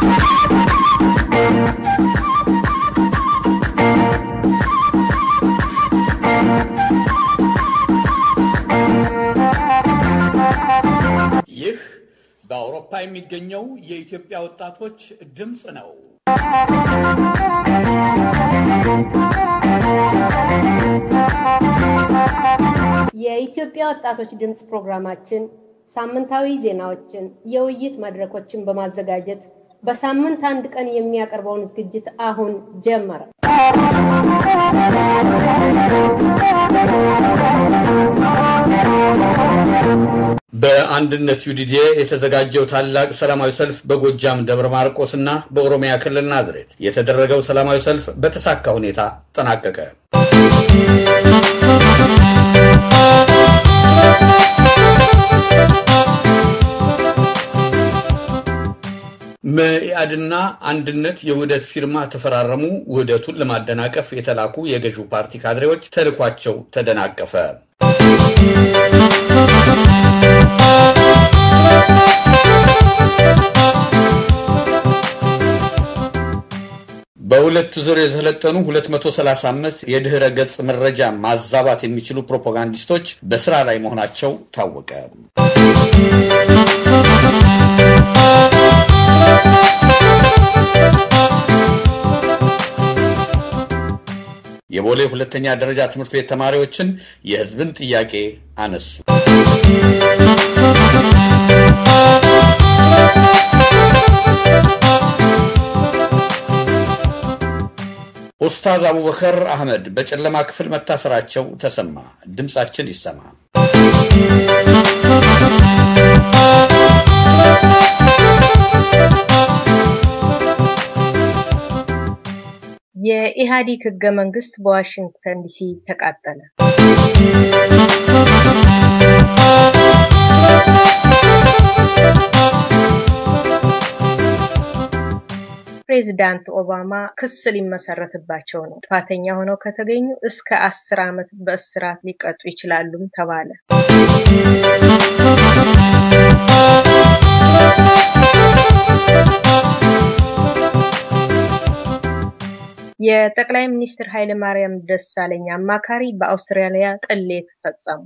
ይህ በአውሮፓ የሚገኘው የኢትዮጵያ ወጣቶች ድምፅ ነው። የኢትዮጵያ ወጣቶች ድምፅ ፕሮግራማችን ሳምንታዊ ዜናዎችን፣ የውይይት መድረኮችን በማዘጋጀት በሳምንት አንድ ቀን የሚያቀርበውን ዝግጅት አሁን ጀመረ። በአንድነት ዩዲዲኤ የተዘጋጀው ታላቅ ሰላማዊ ሰልፍ በጎጃም ደብረ ማርቆስ እና በኦሮሚያ ክልል ናዝሬት የተደረገው ሰላማዊ ሰልፍ በተሳካ ሁኔታ ጠናቀቀ። መኢአድና አንድነት የውህደት ፊርማ ተፈራረሙ። ውህደቱን ለማደናቀፍ የተላኩ የገዢው ፓርቲ ካድሬዎች ተልኳቸው ተደናቀፈ። በሁለቱ ዙር የሰለጠኑ 235 የድህረ ገጽ መረጃ ማዛባት የሚችሉ ፕሮፓጋንዲስቶች በስራ ላይ መሆናቸው ታወቀ። የቦሌ ሁለተኛ ደረጃ ትምህርት ቤት ተማሪዎችን የሕዝብን ጥያቄ አነሱ። ኡስታዝ አቡበከር አህመድ በጨለማ ክፍል መታሰራቸው ተሰማ። ድምጻችን ይሰማ። የኢህአዴግ ህገ መንግስት በዋሽንግተን ዲሲ ተቃጠለ። ፕሬዚዳንት ኦባማ ክስ ሊመሰረትባቸው ነው። ጥፋተኛ ሆነው ከተገኙ እስከ አስር ዓመት በእስራት ሊቀጡ ይችላሉም ተባለ። የጠቅላይ ሚኒስትር ኃይለ ማርያም ደሳለኝ አማካሪ በአውስትራሊያ ቅሌት ፈጸሙ።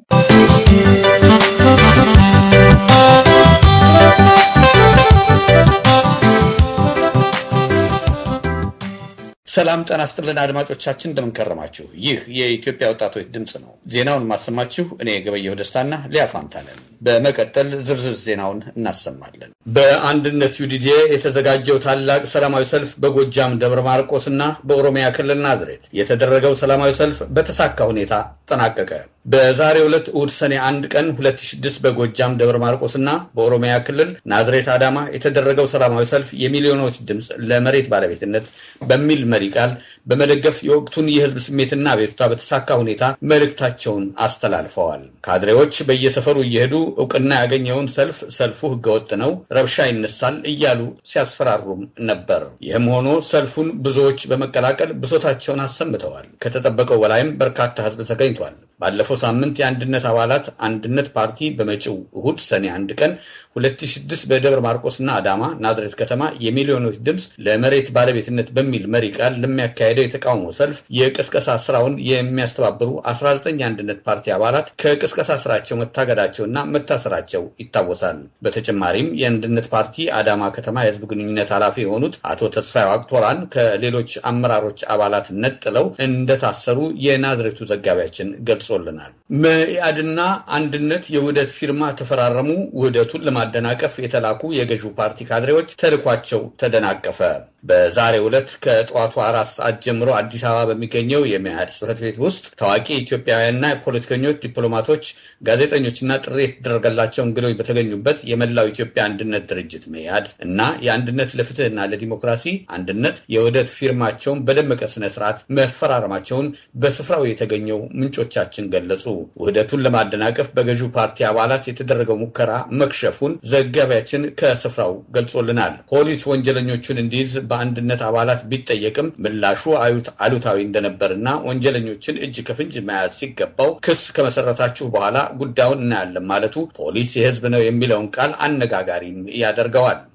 ሰላም ጤና ይስጥልን አድማጮቻችን፣ እንደምንከረማችሁ። ይህ የኢትዮጵያ ወጣቶች ድምፅ ነው። ዜናውን ማሰማችሁ እኔ ገበየሁ ደስታና ሊያ ፋንታለን። በመቀጠል ዝርዝር ዜናውን እናሰማለን። በአንድነት ዩዲዲኤ የተዘጋጀው ታላቅ ሰላማዊ ሰልፍ በጎጃም ደብረ ማርቆስ እና በኦሮሚያ ክልል ናዝሬት የተደረገው ሰላማዊ ሰልፍ በተሳካ ሁኔታ ጠናቀቀ። በዛሬው ዕለት እሁድ ሰኔ አንድ ቀን 2006 በጎጃም ደብረ ማርቆስ እና በኦሮሚያ ክልል ናዝሬት አዳማ የተደረገው ሰላማዊ ሰልፍ የሚሊዮኖች ድምፅ ለመሬት ባለቤትነት በሚል መሪ ቃል በመደገፍ የወቅቱን የሕዝብ ስሜትና አቤቱታ በተሳካ ሁኔታ መልእክታቸውን አስተላልፈዋል። ካድሬዎች በየሰፈሩ እየሄዱ እውቅና ያገኘውን ሰልፍ ሰልፉ ህገወጥ ነው፣ ረብሻ ይነሳል እያሉ ሲያስፈራሩም ነበር። ይህም ሆኖ ሰልፉን ብዙዎች በመቀላቀል ብሶታቸውን አሰምተዋል። ከተጠበቀው በላይም በርካታ ህዝብ ተገኝቷል። ባለፈው ሳምንት የአንድነት አባላት አንድነት ፓርቲ በመጪው እሁድ ሰኔ አንድ ቀን 2006 በደብረ ማርቆስና አዳማ ናዝሬት ከተማ የሚሊዮኖች ድምፅ ለመሬት ባለቤትነት በሚል መሪ ቃል ለሚያካሄደው የተቃውሞ ሰልፍ የቅስቀሳ ስራውን የሚያስተባብሩ 19 የአንድነት ፓርቲ አባላት ከቅስቀሳ ስራቸው መታገዳቸውና መታሰራቸው ይታወሳል። በተጨማሪም የአንድነት ፓርቲ አዳማ ከተማ የህዝብ ግንኙነት ኃላፊ የሆኑት አቶ ተስፋዬ ዋቅቶራን ከሌሎች አመራሮች አባላት ነጥለው እንደታሰሩ የናዝሬቱ ዘጋቢያችን ገልጾልናል። መኢአድና አንድነት የውህደት ፊርማ ተፈራረሙ። ውህደቱን ለማደናቀፍ የተላኩ የገዢው ፓርቲ ካድሬዎች ተልኳቸው ተደናቀፈ። በዛሬው ዕለት ከጠዋቱ አራት ሰዓት ጀምሮ አዲስ አበባ በሚገኘው የመኢአድ ጽሕፈት ቤት ውስጥ ታዋቂ ኢትዮጵያውያንና ፖለቲከኞች፣ ዲፕሎማቶች፣ ጋዜጠኞችና ጥሪ የተደረገላቸው እንግዶች በተገኙበት የመላው ኢትዮጵያ አንድነት ድርጅት መኢአድ እና የአንድነት ለፍትህና ለዲሞክራሲ አንድነት የውህደት ፊርማቸውን በደመቀ ስነ ስርዓት መፈራረማቸውን በስፍራው የተገኘው ምንጮቻችን ገለጹ። ውህደቱን ለማደናቀፍ በገዢው ፓርቲ አባላት የተደረገው ሙከራ መክሸፉን ዘጋቢያችን ከስፍራው ገልጾልናል። ፖሊስ ወንጀለኞቹን እንዲይዝ በአንድነት አባላት ቢጠየቅም ምላሹ አሉታዊ እንደነበርና ወንጀለኞችን እጅ ከፍንጅ መያዝ ሲገባው ክስ ከመሰረታችሁ በኋላ ጉዳዩን እናያለን ማለቱ ፖሊስ የህዝብ ነው የሚለውን ቃል አነጋጋሪም ያደርገዋል።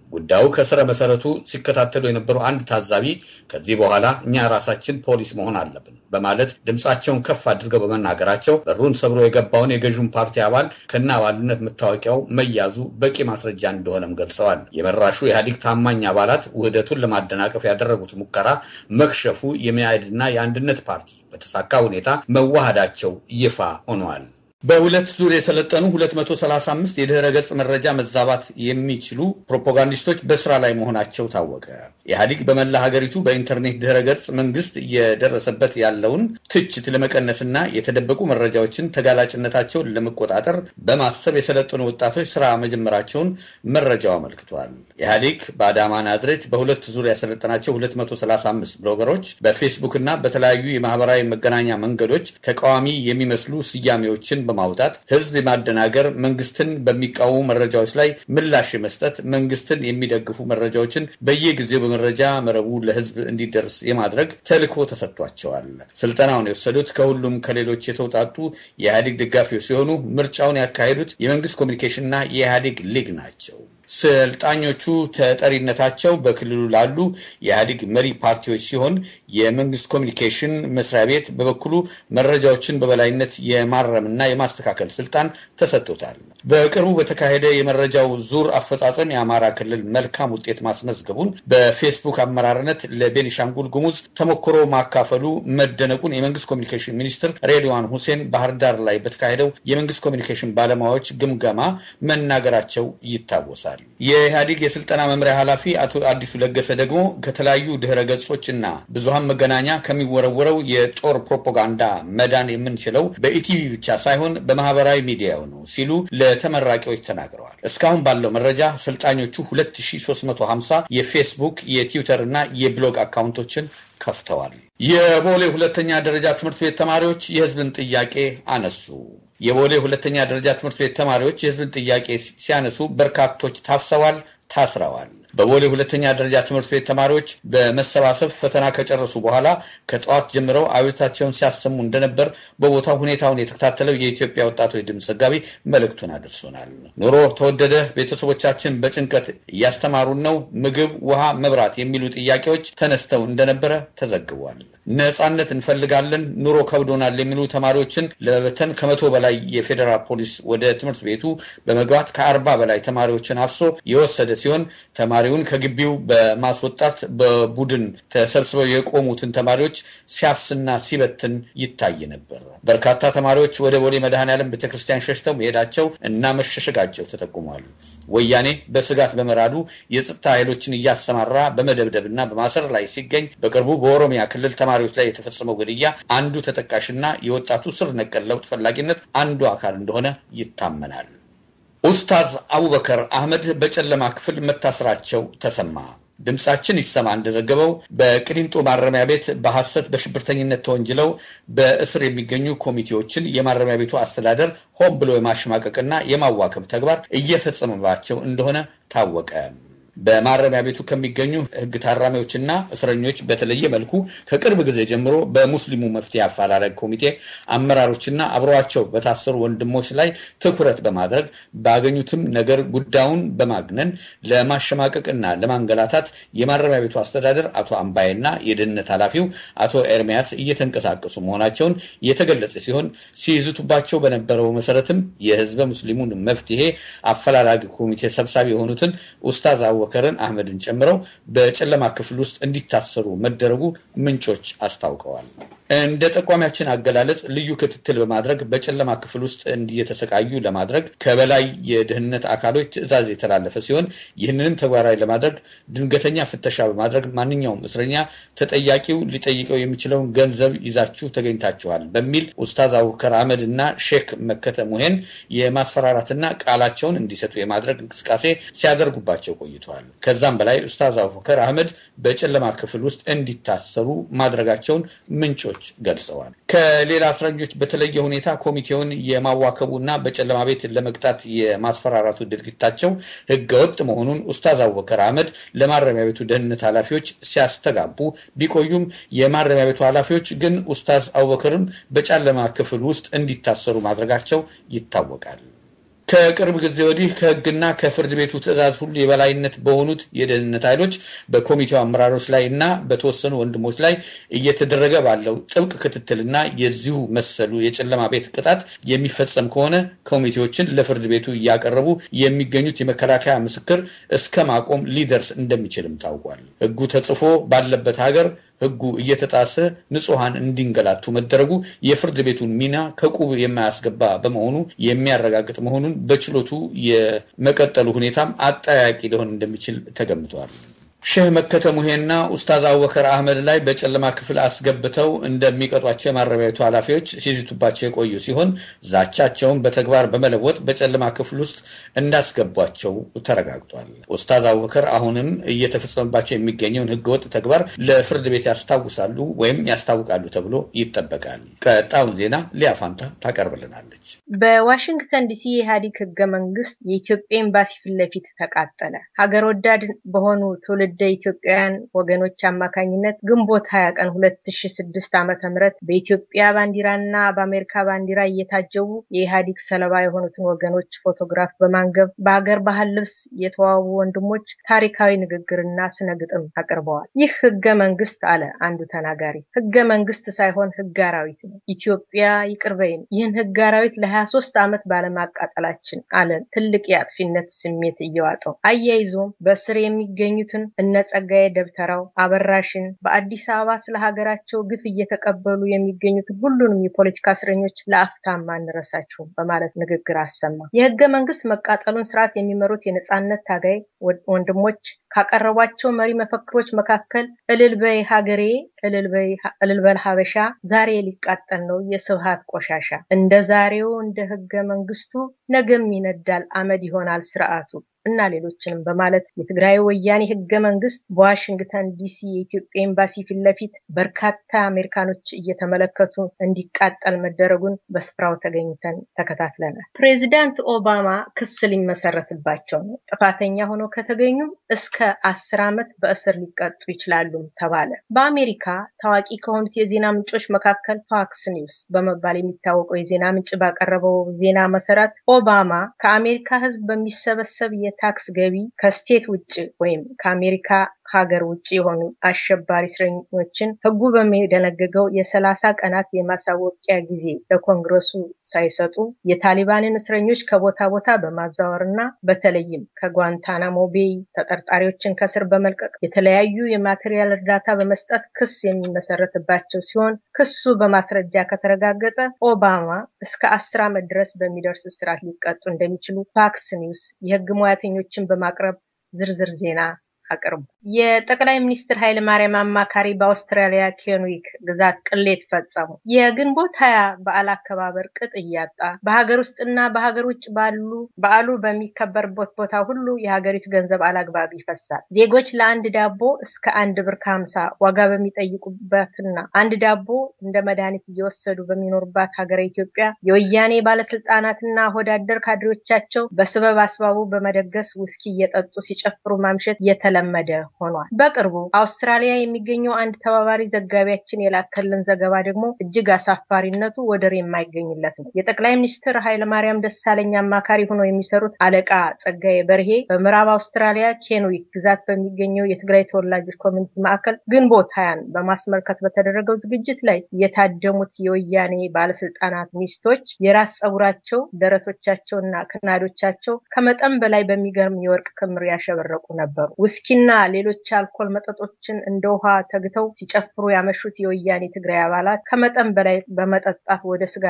ጉዳዩ ከስረ መሰረቱ ሲከታተሉ የነበሩ አንድ ታዛቢ ከዚህ በኋላ እኛ ራሳችን ፖሊስ መሆን አለብን በማለት ድምፃቸውን ከፍ አድርገው በመናገራቸው በሩን ሰብሮ የገባውን የገዥውን ፓርቲ አባል ከነ አባልነት መታወቂያው መያዙ በቂ ማስረጃ እንደሆነም ገልጸዋል። የመራሹ ኢህአዴግ ታማኝ አባላት ውህደቱን ለማደናቀፍ ያደረጉት ሙከራ መክሸፉ የሚያድና የአንድነት ፓርቲ በተሳካ ሁኔታ መዋሃዳቸው ይፋ ሆነዋል። በሁለት ዙር የሰለጠኑ 235 የድህረ ገጽ መረጃ መዛባት የሚችሉ ፕሮፓጋንዲስቶች በስራ ላይ መሆናቸው ታወቀ። ኢህአዲግ በመላ ሀገሪቱ በኢንተርኔት ድህረ ገጽ መንግስት እየደረሰበት ያለውን ትችት ለመቀነስና የተደበቁ መረጃዎችን ተጋላጭነታቸውን ለመቆጣጠር በማሰብ የሰለጠኑ ወጣቶች ስራ መጀመራቸውን መረጃው አመልክቷል። ኢህአዲግ በአዳማ ናዝሬት በሁለት ዙር ያሰለጠናቸው 235 ብሎገሮች በፌስቡክ እና በተለያዩ የማህበራዊ መገናኛ መንገዶች ተቃዋሚ የሚመስሉ ስያሜዎችን በማውጣት ህዝብ የማደናገር መንግስትን በሚቃወሙ መረጃዎች ላይ ምላሽ የመስጠት መንግስትን የሚደግፉ መረጃዎችን በየጊዜው በመረጃ መረቡ ለህዝብ እንዲደርስ የማድረግ ተልዕኮ ተሰጥቷቸዋል። ስልጠናውን የወሰዱት ከሁሉም ከሌሎች የተውጣጡ የኢህአዴግ ደጋፊዎች ሲሆኑ ምርጫውን ያካሄዱት የመንግስት ኮሚኒኬሽንና የኢህአዴግ ሊግ ናቸው። ሰልጣኞቹ ተጠሪነታቸው በክልሉ ላሉ የኢህአዴግ መሪ ፓርቲዎች ሲሆን የመንግስት ኮሚኒኬሽን መስሪያ ቤት በበኩሉ መረጃዎችን በበላይነት የማረምና የማስተካከል ስልጣን ተሰጥቶታል። በቅርቡ በተካሄደ የመረጃው ዙር አፈጻጸም የአማራ ክልል መልካም ውጤት ማስመዝገቡን በፌስቡክ አመራርነት ለቤኒሻንጉል ጉሙዝ ተሞክሮ ማካፈሉ መደነቁን የመንግስት ኮሚኒኬሽን ሚኒስትር ሬድዋን ሁሴን ባህር ዳር ላይ በተካሄደው የመንግስት ኮሚኒኬሽን ባለሙያዎች ግምገማ መናገራቸው ይታወሳል። የኢህአዴግ የስልጠና መምሪያ ኃላፊ አቶ አዲሱ ለገሰ ደግሞ ከተለያዩ ድህረ ገጾችና ብዙሃን መገናኛ ከሚወረወረው የጦር ፕሮፓጋንዳ መዳን የምንችለው በኢቲቪ ብቻ ሳይሆን በማህበራዊ ሚዲያው ነው ሲሉ ለተመራቂዎች ተናግረዋል። እስካሁን ባለው መረጃ ሰልጣኞቹ 2350 የፌስቡክ የትዊተር እና የብሎግ አካውንቶችን ከፍተዋል። የቦሌ ሁለተኛ ደረጃ ትምህርት ቤት ተማሪዎች የህዝብን ጥያቄ አነሱ። የቦሌ ሁለተኛ ደረጃ ትምህርት ቤት ተማሪዎች የህዝብን ጥያቄ ሲያነሱ በርካቶች ታፍሰዋል፣ ታስረዋል። በቦሌ ሁለተኛ ደረጃ ትምህርት ቤት ተማሪዎች በመሰባሰብ ፈተና ከጨረሱ በኋላ ከጠዋት ጀምረው አቤቱታቸውን ሲያሰሙ እንደነበር በቦታው ሁኔታውን የተከታተለው የኢትዮጵያ ወጣቶች ድምፅ ዘጋቢ መልእክቱን አድርሶናል። ኑሮ ተወደደ፣ ቤተሰቦቻችን በጭንቀት እያስተማሩን ነው፣ ምግብ፣ ውሃ፣ መብራት የሚሉ ጥያቄዎች ተነስተው እንደነበረ ተዘግቧል። ነጻነት እንፈልጋለን፣ ኑሮ ከብዶናል የሚሉ ተማሪዎችን ለመበተን ከመቶ በላይ የፌዴራል ፖሊስ ወደ ትምህርት ቤቱ በመግባት ከአርባ በላይ ተማሪዎችን አፍሶ የወሰደ ሲሆን ተማሪውን ከግቢው በማስወጣት በቡድን ተሰብስበው የቆሙትን ተማሪዎች ሲያፍስና ሲበትን ይታይ ነበር። በርካታ ተማሪዎች ወደ ቦሌ መድኃኔዓለም ቤተክርስቲያን ሸሽተው መሄዳቸው እና መሸሸጋቸው ተጠቁሟል። ወያኔ በስጋት በመራዱ የጸጥታ ኃይሎችን እያሰማራ በመደብደብና በማሰር ላይ ሲገኝ በቅርቡ በኦሮሚያ ክልል ተማሪዎች ላይ የተፈጸመው ግድያ አንዱ ተጠቃሽና የወጣቱ ስር ነቀል ለውጥ ፈላጊነት አንዱ አካል እንደሆነ ይታመናል። ኡስታዝ አቡበከር አህመድ በጨለማ ክፍል መታሰራቸው ተሰማ። ድምፃችን ይሰማ እንደዘገበው በቅሊንጦ ማረሚያ ቤት በሐሰት በሽብርተኝነት ተወንጅለው በእስር የሚገኙ ኮሚቴዎችን የማረሚያ ቤቱ አስተዳደር ሆን ብሎ የማሸማቀቅና የማዋከብ ተግባር እየፈጸመባቸው እንደሆነ ታወቀ። በማረሚያ ቤቱ ከሚገኙ ሕግ ታራሚዎችና እስረኞች በተለየ መልኩ ከቅርብ ጊዜ ጀምሮ በሙስሊሙ መፍትሄ አፈላላጊ ኮሚቴ አመራሮችና አብረዋቸው በታሰሩ ወንድሞች ላይ ትኩረት በማድረግ ባገኙትም ነገር ጉዳዩን በማግነን ለማሸማቀቅና ለማንገላታት የማረሚያ ቤቱ አስተዳደር አቶ አምባዬና የደህንነት ኃላፊው አቶ ኤርሚያስ እየተንቀሳቀሱ መሆናቸውን የተገለጸ ሲሆን ሲይዝቱባቸው በነበረው መሰረትም የህዝበ ሙስሊሙን መፍትሄ አፈላላጊ ኮሚቴ ሰብሳቢ የሆኑትን ኡስታዝ አቡበከርን አህመድን ጨምረው በጨለማ ክፍል ውስጥ እንዲታሰሩ መደረጉ ምንጮች አስታውቀዋል። እንደ ጠቋሚያችን አገላለጽ ልዩ ክትትል በማድረግ በጨለማ ክፍል ውስጥ እየተሰቃዩ ለማድረግ ከበላይ የደህንነት አካሎች ትዕዛዝ የተላለፈ ሲሆን ይህንንም ተግባራዊ ለማድረግ ድንገተኛ ፍተሻ በማድረግ ማንኛውም እስረኛ ተጠያቂው ሊጠይቀው የሚችለውን ገንዘብ ይዛችሁ ተገኝታችኋል በሚል ኡስታዝ አቡበከር አህመድ እና ሼክ መከተ ሙሄን የማስፈራራትና ቃላቸውን እንዲሰጡ የማድረግ እንቅስቃሴ ሲያደርጉባቸው ቆይተዋል። ከዛም በላይ ኡስታዝ አቡበከር አህመድ በጨለማ ክፍል ውስጥ እንዲታሰሩ ማድረጋቸውን ምንጮች ገልጸዋል። ከሌላ እስረኞች በተለየ ሁኔታ ኮሚቴውን የማዋከቡና በጨለማ ቤት ለመቅጣት የማስፈራራቱ ድርጊታቸው ህገወጥ መሆኑን ኡስታዝ አቡበከር አህመድ ለማረሚያ ቤቱ ደህንነት ኃላፊዎች ሲያስተጋቡ ቢቆዩም የማረሚያ ቤቱ ኃላፊዎች ግን ኡስታዝ አቡበከርን በጨለማ ክፍል ውስጥ እንዲታሰሩ ማድረጋቸው ይታወቃል። ከቅርብ ጊዜ ወዲህ ከህግና ከፍርድ ቤቱ ትዕዛዝ ሁሉ የበላይነት በሆኑት የደህንነት ኃይሎች በኮሚቴው አመራሮች ላይ እና በተወሰኑ ወንድሞች ላይ እየተደረገ ባለው ጥብቅ ክትትልና የዚሁ መሰሉ የጨለማ ቤት ቅጣት የሚፈጸም ከሆነ ኮሚቴዎችን ለፍርድ ቤቱ እያቀረቡ የሚገኙት የመከላከያ ምስክር እስከ ማቆም ሊደርስ እንደሚችልም ታውቋል። ህጉ ተጽፎ ባለበት ሀገር ህጉ እየተጣሰ ንጹሐን እንዲንገላቱ መደረጉ የፍርድ ቤቱን ሚና ከቁብ የማያስገባ በመሆኑ የሚያረጋግጥ መሆኑን በችሎቱ የመቀጠሉ ሁኔታም አጠያቂ ሊሆን እንደሚችል ተገምቷል። ሼህ መከተ ሙሄና ኡስታዝ አቡበከር አህመድ ላይ በጨለማ ክፍል አስገብተው እንደሚቀጧቸው የማረሚያ ቤቱ ኃላፊዎች ሲዝቱባቸው የቆዩ ሲሆን ዛቻቸውን በተግባር በመለወጥ በጨለማ ክፍል ውስጥ እንዳስገቧቸው ተረጋግጧል። ኡስታዝ አቡበከር አሁንም እየተፈጸመባቸው የሚገኘውን ህገወጥ ተግባር ለፍርድ ቤት ያስታውሳሉ ወይም ያስታውቃሉ ተብሎ ይጠበቃል። ቀጣዩን ዜና ሊያፋንታ ታቀርብልናለች። በዋሽንግተን ዲሲ የኢህአዴግ ህገ መንግስት የኢትዮጵያ ኤምባሲ ፊት ለፊት ተቃጠለ። ሀገር ወዳድ በሆኑ ትውልደ ኢትዮጵያውያን ወገኖች አማካኝነት ግንቦት 20 ቀን 2006 ዓመተ ምህረት በኢትዮጵያ ባንዲራና በአሜሪካ ባንዲራ እየታጀቡ የኢህአዴግ ሰለባ የሆኑትን ወገኖች ፎቶግራፍ በማንገብ በሀገር ባህል ልብስ የተዋቡ ወንድሞች ታሪካዊ ንግግርና ስነ ግጥም አቅርበዋል። ይህ ህገ መንግስት አለ አንዱ ተናጋሪ፣ ህገ መንግስት ሳይሆን ህግ አራዊት ነው። ኢትዮጵያ ይቅር በይን። ይህን ህግ አራዊት ለ23 ዓመት ባለማቃጠላችን አለ ትልቅ የአጥፊነት ስሜት እየዋጠው አያይዞም በስር የሚገኙትን እነ ጸጋዬ ደብተራው አበራሽን በአዲስ አበባ ስለ ሀገራቸው ግፍ እየተቀበሉ የሚገኙትን ሁሉንም የፖለቲካ እስረኞች ለአፍታም አንረሳችሁም በማለት ንግግር አሰማ። የህገ መንግስት መቃጠሉን ስርዓት የሚመሩት የነጻነት ታጋይ ወንድሞች ካቀረቧቸው መሪ መፈክሮች መካከል እልል በይ ሀገሬ፣ እልል በል ሀበሻ፣ ዛሬ ሊቃጠል ነው የስብሃት ቆሻሻ፣ እንደ ዛሬው እንደ ህገ መንግስቱ ነገም ይነዳል አመድ ይሆናል ስርዓቱ እና ሌሎችንም በማለት የትግራይ ወያኔ ህገ መንግስት በዋሽንግተን ዲሲ የኢትዮጵያ ኤምባሲ ፊት ለፊት በርካታ አሜሪካኖች እየተመለከቱ እንዲቃጠል መደረጉን በስፍራው ተገኝተን ተከታትለናል። ፕሬዚዳንት ኦባማ ክስ ሊመሰረትባቸው ነው። ጥፋተኛ ሆነው ከተገኙ እስከ አስር ዓመት በእስር ሊቀጡ ይችላሉም ተባለ። በአሜሪካ ታዋቂ ከሆኑት የዜና ምንጮች መካከል ፎክስ ኒውስ በመባል የሚታወቀው የዜና ምንጭ ባቀረበው ዜና መሰረት ኦባማ ከአሜሪካ ህዝብ በሚሰበሰብ የታክስ ገቢ ከስቴት ውጭ ወይም ከአሜሪካ ሀገር ውጭ የሆኑ አሸባሪ እስረኞችን ህጉ በሚደነግገው የሰላሳ ቀናት የማሳወቂያ ጊዜ ለኮንግረሱ ሳይሰጡ የታሊባንን እስረኞች ከቦታ ቦታ በማዛወር እና በተለይም ከጓንታናሞ ቤይ ተጠርጣሪዎችን ከስር በመልቀቅ የተለያዩ የማቴሪያል እርዳታ በመስጠት ክስ የሚመሰረትባቸው ሲሆን ክሱ በማስረጃ ከተረጋገጠ ኦባማ እስከ አስር ዓመት ድረስ በሚደርስ እስራት ሊቀጡ እንደሚችሉ ፋክስ ኒውስ የህግ ሙያተኞችን በማቅረብ ዝርዝር ዜና አቅርቡ። የጠቅላይ ሚኒስትር ኃይለ ማርያም አማካሪ በአውስትራሊያ ኬንዊክ ግዛት ቅሌት ፈጸሙ። የግንቦት ሀያ በዓል አከባበር ቅጥ እያጣ በሀገር ውስጥና በሀገር ውጭ ባሉ በዓሉ በሚከበርበት ቦታ ሁሉ የሀገሪቱ ገንዘብ አላግባብ ይፈሳል። ዜጎች ለአንድ ዳቦ እስከ አንድ ብር ከሀምሳ ዋጋ በሚጠይቁበትና አንድ ዳቦ እንደ መድኃኒት እየወሰዱ በሚኖሩባት ሀገረ ኢትዮጵያ የወያኔ ባለስልጣናትና ሆዳደር ካድሬዎቻቸው በስበብ አስባቡ በመደገስ ውስኪ እየጠጡ ሲጨፍሩ ማምሸት የተለመደ ሆኗል። በቅርቡ አውስትራሊያ የሚገኘው አንድ ተባባሪ ዘጋቢያችን የላከልን ዘገባ ደግሞ እጅግ አሳፋሪነቱ ወደር የማይገኝለት ነው። የጠቅላይ ሚኒስትር ኃይለማርያም ደሳለኝ አማካሪ ሆነው የሚሰሩት አለቃ ጸጋዬ በርሄ በምዕራብ አውስትራሊያ ኬንዊክ ግዛት በሚገኘው የትግራይ ተወላጆች ኮሚኒቲ ማዕከል ግንቦት ሀያን በማስመልከት በተደረገው ዝግጅት ላይ የታደሙት የወያኔ ባለስልጣናት ሚስቶች የራስ ጸጉራቸው፣ ደረቶቻቸውና ክናዶቻቸው ከመጠን በላይ በሚገርም የወርቅ ክምር ያሸበረቁ ነበሩ። ውስኪና ሌሎች አልኮል መጠጦችን እንደ ውሃ ተግተው ሲጨፍሩ ያመሹት የወያኔ ትግራይ አባላት ከመጠን በላይ በመጠጣት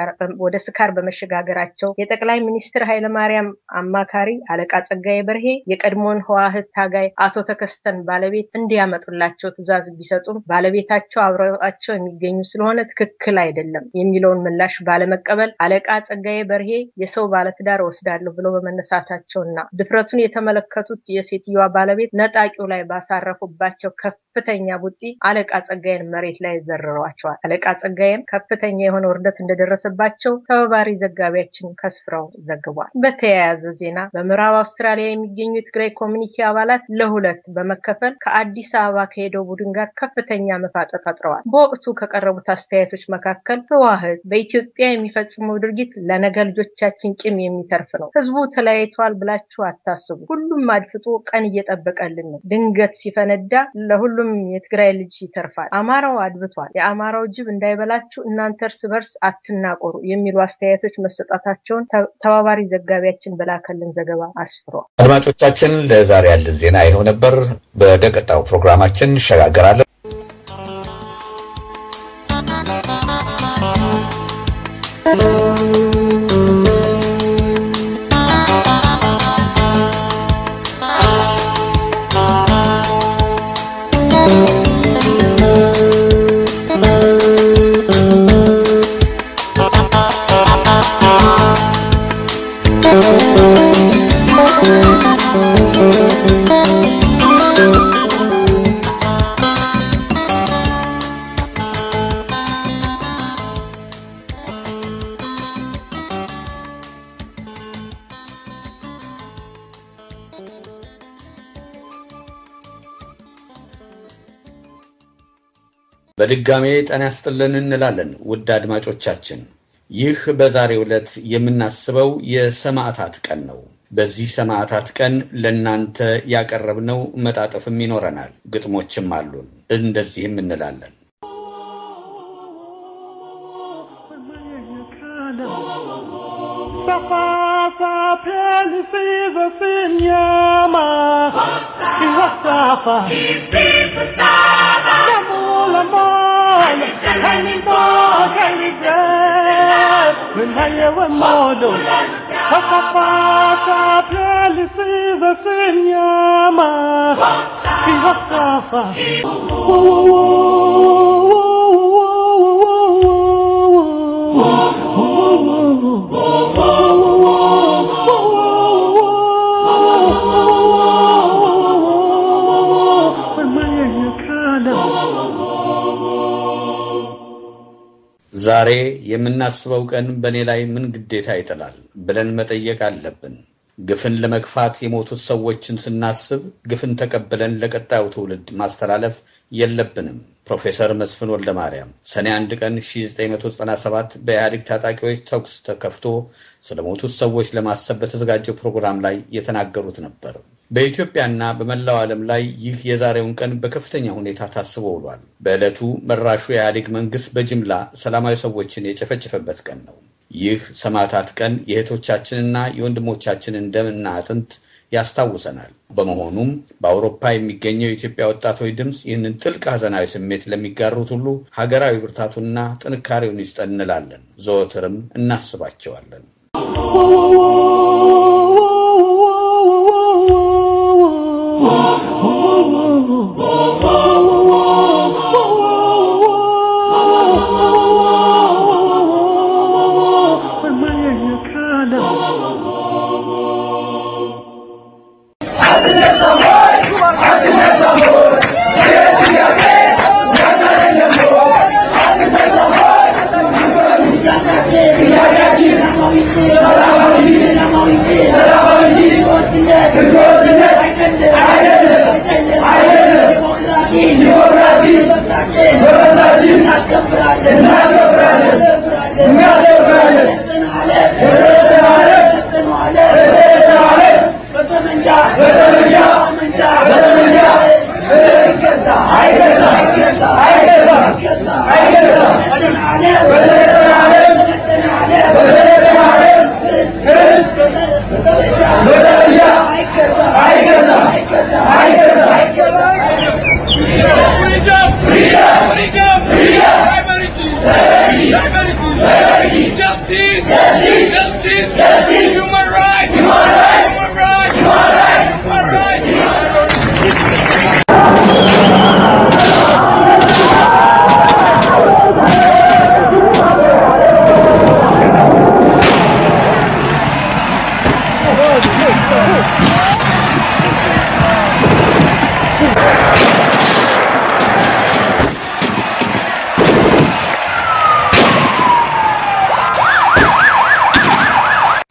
ወደ ስካር በመሸጋገራቸው የጠቅላይ ሚኒስትር ኃይለማርያም አማካሪ አለቃ ጸጋዬ በርሄ የቀድሞውን ህዋህት ታጋይ አቶ ተከስተን ባለቤት እንዲያመጡላቸው ትዕዛዝ ቢሰጡም ባለቤታቸው አብረዋቸው የሚገኙ ስለሆነ ትክክል አይደለም የሚለውን ምላሽ ባለመቀበል አለቃ ጸጋዬ በርሄ የሰው ባለትዳር ወስዳለሁ ብለው በመነሳታቸውና ድፍረቱን የተመለከቱት የሴትዮዋ ባለቤት ነጣቂው ላይ ባሳረፉባቸው ከፍተኛ ቡጢ አለቃ ጸጋዬን መሬት ላይ ዘርረዋቸዋል። አለቃ ጸጋዬም ከፍተኛ የሆነ ውርደት እንደደረሰባቸው ተባባሪ ዘጋቢያችን ከስፍራው ዘግቧል። በተያያዘ ዜና በምዕራብ አውስትራሊያ የሚገኙ የትግራይ ኮሚኒቲ አባላት ለሁለት በመከፈል ከአዲስ አበባ ከሄደው ቡድን ጋር ከፍተኛ መፋጠጥ ፈጥረዋል። በወቅቱ ከቀረቡት አስተያየቶች መካከል ህወሓት በኢትዮጵያ የሚፈጽመው ድርጊት ለነገ ልጆቻችን ቂም የሚተርፍ ነው። ህዝቡ ተለያይቷል ብላችሁ አታስቡ። ሁሉም አድፍጦ ቀን እየጠበቀልን ነው። ድንገት ሲፈነዳ ለሁሉም የትግራይ ልጅ ይተርፋል። አማራው አድብቷል። የአማራው ጅብ እንዳይበላችሁ እናንተ እርስ በርስ አትናቆሩ የሚሉ አስተያየቶች መሰጣታቸውን ተባባሪ ዘጋቢያችን በላከልን ዘገባ አስፍሯል። አድማጮቻችን ለዛሬ ያለን ዜና ይኸው ነበር። ወደ ቀጣዩ ፕሮግራማችን እንሸጋገራለን። በድጋሜ ጤና ይስጥልን እንላለን ውድ አድማጮቻችን። ይህ በዛሬው ዕለት የምናስበው የሰማዕታት ቀን ነው። በዚህ ሰማዕታት ቀን ለእናንተ ያቀረብነው መጣጥፍም ይኖረናል፣ ግጥሞችም አሉን። እንደዚህም እንላለን። ዛሬ የምናስበው ቀን በእኔ ላይ ምን ግዴታ ይጥላል ብለን መጠየቅ አለብን። ግፍን ለመግፋት የሞቱት ሰዎችን ስናስብ ግፍን ተቀብለን ለቀጣዩ ትውልድ ማስተላለፍ የለብንም። ፕሮፌሰር መስፍን ወልደ ማርያም ሰኔ 1 ቀን 1997 በኢህአዴግ ታጣቂዎች ተኩስ ተከፍቶ ስለሞቱት ሰዎች ለማሰብ በተዘጋጀው ፕሮግራም ላይ የተናገሩት ነበር። በኢትዮጵያና በመላው ዓለም ላይ ይህ የዛሬውን ቀን በከፍተኛ ሁኔታ ታስቦ ውሏል። በዕለቱ መራሹ የኢህአዴግ መንግስት በጅምላ ሰላማዊ ሰዎችን የጨፈጨፈበት ቀን ነው። ይህ ሰማዕታት ቀን የእህቶቻችንና የወንድሞቻችንን ደምና አጥንት ያስታውሰናል። በመሆኑም በአውሮፓ የሚገኘው የኢትዮጵያ ወጣቶች ድምፅ ይህንን ጥልቅ ሐዘናዊ ስሜት ለሚጋሩት ሁሉ ሀገራዊ ብርታቱና ጥንካሬውን ይስጠን እንላለን። ዘወትርም እናስባቸዋለን።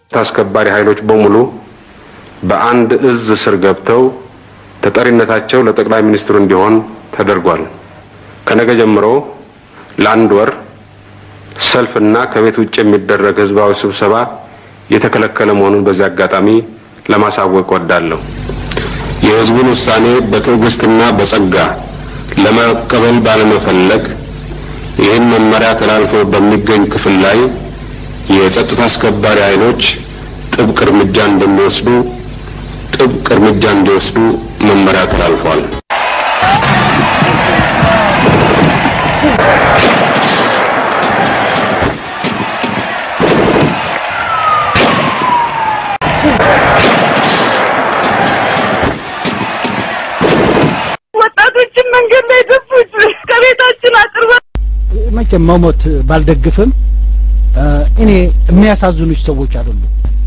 አስከባሪ ኃይሎች በሙሉ በአንድ እዝ ስር ገብተው ተጠሪነታቸው ለጠቅላይ ሚኒስትሩ እንዲሆን ተደርጓል። ከነገ ጀምሮ ለአንድ ወር ሰልፍና ከቤት ውጭ የሚደረግ ህዝባዊ ስብሰባ የተከለከለ መሆኑን በዚህ አጋጣሚ ለማሳወቅ ወዳለሁ። የህዝቡን ውሳኔ በትዕግስትና በጸጋ ለመቀበል ባለመፈለግ ይህን መመሪያ ተላልፎ በሚገኝ ክፍል ላይ የጸጥታ አስከባሪ ኃይሎች ጥብቅ እርምጃ እንደሚወስዱ ጥብቅ እርምጃ እንዲወስዱ መመሪያ ተላልፏል። ወጣቶችን መንገድ ላይ ደፉት። ከቤታችን አጥር መቼም መሞት ባልደግፍም እኔ የሚያሳዝኑች ሰዎች አይደሉም።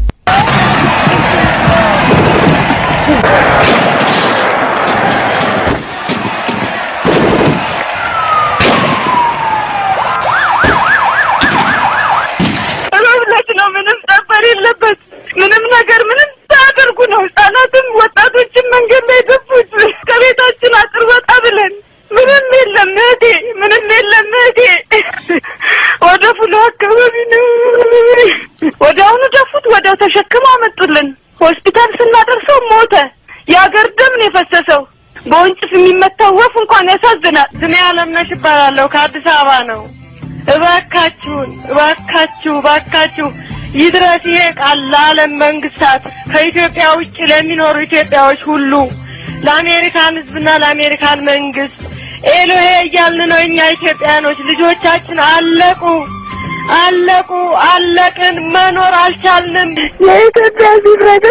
መብለት ነው። ምንም ጠበር የለበት ምንም ነገር ምንም ሳያደርጉ ነው። ህጻናትም ወጣቶችን መንገድ ላይ ደፉት። ከቤታችን አጥር ወጣ ብለን ምንም የለም እህቴ፣ ምንም የለም እህቴ። ወደ ፉሎ አካባቢ ነው። ወዲያውኑ ደፉት። ወዲያው ተሸክመው አመጡልን። ሆስፒታል ስናደርሰው ሞተ። የአገር ደም ነው የፈሰሰው። በወንጭፍ የሚመታው ወፍ እንኳን ያሳዝናል። ስሜ አለምነሽ እባላለሁ። ከአዲስ አበባ ነው። እባካችሁን እባካችሁ እባካችሁ ይድረስ ይሄ ቃል ለዓለም መንግስታት፣ ከኢትዮጵያ ውጭ ለሚኖሩ ኢትዮጵያዎች ሁሉ፣ ለአሜሪካን ህዝብና ለአሜሪካን መንግስት ኤሎሄ እያልን ነው። እኛ ኢትዮጵያኖች ልጆቻችን አለቁ አለቁ አለቅን፣ መኖር አልቻልንም። የኢትዮጵያ ሲፍረድ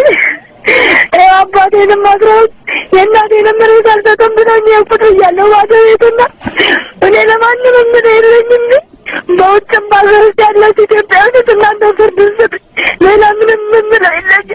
አባቴንም አስረውት የእናቴንም መሬት አልሰጥም ብሎኝ የቁጥ እያለሁ ባዶ ቤትና እኔ ለማንም ምን የለኝም በውጭም በሀገር ውስጥ ያላችሁ ኢትዮጵያውያኖች እናንተ ፍርድ ስጥ። ሌላ ምንም የምለው የለኝም።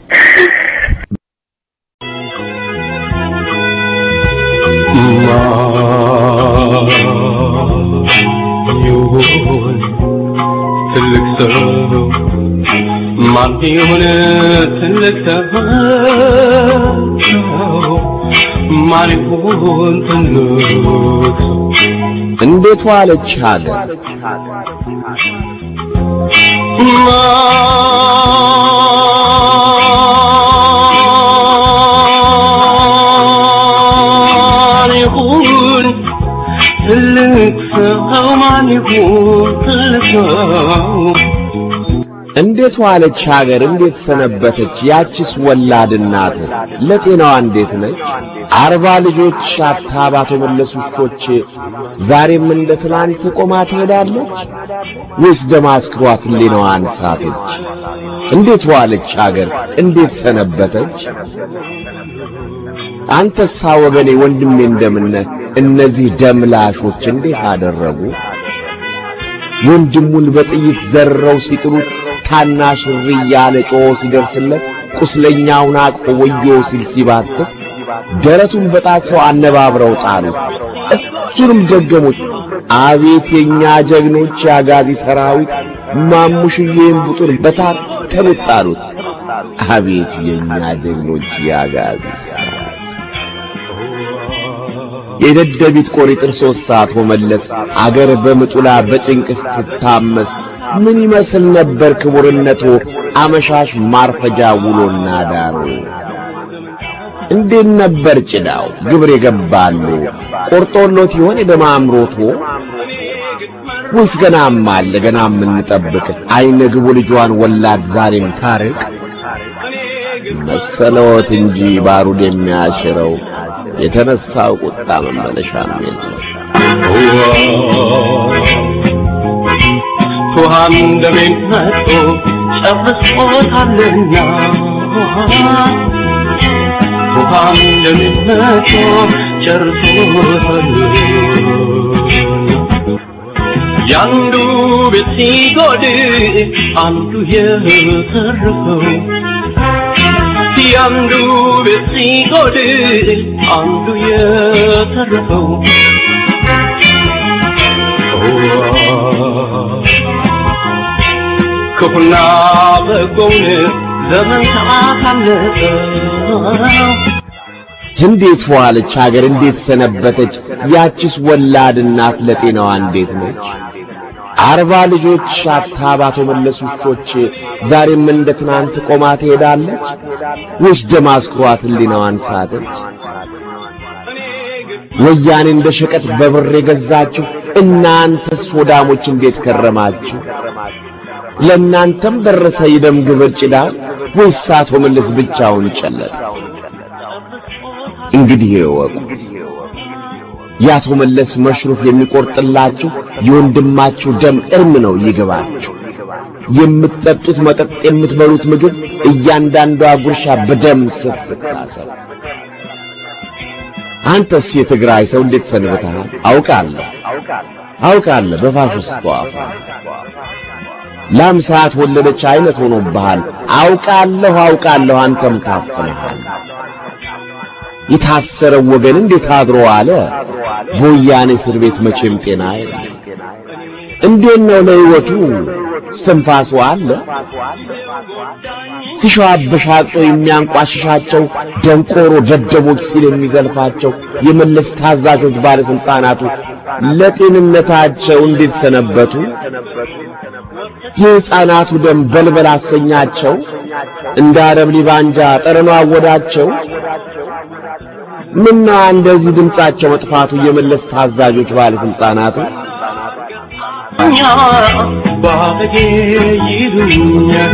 ይሁን ትልቅ ሰው ማን ይሁን ትልቅ ሰው ማን ይሁን ትልቅ ሰው እንዴት ዋለች ሀገር ማን ይሁን ትልቅ ሰው ማን ይሁን ትልቅ ሰው እንዴት ዋለች ሀገር እንዴት ሰነበተች ያችስ ወላድ እናት ለጤናዋ እንዴት ነች አርባ ልጆች አታ ባቶ መለስ ውሾች ዛሬም እንደ ትናንት ቆማ ትሄዳለች ወይስ ደም አስክሯት ሌናዋን ሳተች እንዴት ዋለች ሀገር እንዴት ሰነበተች አንተሳ ወገኔ ወንድሜ እንደምነ እነዚህ ደምላሾች እንዴት አደረጉ ወንድሙን በጥይት ዘርረው ሲጥሉት ታናሽ እሪ እያለ ጮኾ ሲደርስለት ቁስለኛውን አቅፎ ወዮ ሲል ሲባትት ደረቱን በጣት ሰው አነባብረው ጣሉት። እሱንም ደገሙት። አቤት የኛ ጀግኖች የአጋዚ ሰራዊት ማሙሽዬን ቡጡን በታተኑት ጣሉት። አቤት የኛ ጀግኖች የአጋዚ ሰራዊት የደደቢት ቆሪጥር ሦስት ሰዓት ሆመለስ አገር በምጡላ በጭንቅ ስትታመስ ምን ይመስል ነበር ክቡርነቶ አመሻሽ ማርፈጃ ውሎና ዳሩ እንዴት ነበር ጭዳው ግብር የገባሉ ቆርጦሎት ይሆን የደም አምሮቶ ወይስ ገናም አለ ገና የምንጠብቅ አይነ ግቡ ልጇን ወላድ ዛሬም ታርቅ መሰለዎት እንጂ ባሩድ የሚያሽረው የተነሳው ቁጣ መመለሻም የለው ውሃም ደሜን መጥቶ ጨርሶታልና ውሃም ደሜን መጥቶ ጨርሶታልና ያንዱ ቤት ሲጎድል አንዱ የተረፈው ያንዱ ቤት ሲጎድል አንዱ የተረፈው ክፉና በጎውን ዘመን ሰዓት አለፈው እንዴት ዋለች ሀገር እንዴት ሰነበተች ያቺስ ወላድ እናት ለጤናዋ እንዴት ነች አርባ ልጆች አታ ባቶ መለስ ውሾች ዛሬም እንደ ትናንት ቆማ ትሄዳለች ወይስ ደም አስክሯት ሕሊናዋን ሳተች ወያኔ እንደ ሸቀጥ በብር የገዛችሁ እናንተስ ወዳሞች እንዴት ከረማችሁ ለእናንተም ደረሰ የደም ግብር ጭዳው ወይስ አቶ መለስ ብቻውን ጨለጠ እንግዲህ እወቁት የአቶ መለስ መሽሩፍ የሚቆርጥላችሁ የወንድማችሁ ደም እርም ነው ይገባችሁ። የምትጠጡት መጠጥ፣ የምትበሉት ምግብ እያንዳንዷ ጉርሻ በደም ስር ትታሰብ። አንተስ የትግራይ ሰው እንዴት ሰንብተሃል? አውቃለሁ አውቃለሁ በፋሽስቱ አፍ ላም ሰዓት ወለደች አይነት ሆኖብሃል። አውቃለሁ አውቃለሁ አንተም ታፍነሃል። የታሰረው ወገን እንዴት አድሮ አለ? በወያኔ እስር ቤት መቼም ጤና የለም። እንዴት ነው ለሕይወቱ እስትንፋሱ አለ? ሲሸዋ አበሻቅጦ የሚያንቋሽሻቸው ደንቆሮ ደደቦች ሲል የሚዘልፋቸው የመለስ ታዛዦች ባለሥልጣናቱ ለጤንነታቸው እንዴት ሰነበቱ? የሕፃናቱ ደም በልበል አሰኛቸው፣ እንደ አረብ ሊባንጃ ጠረኗ አወዳቸው። ምና እንደዚህ ድምፃቸው መጥፋቱ የመለስ ታዛዦች ባለሥልጣናቱ እኛ ባለጌ ይሉኛል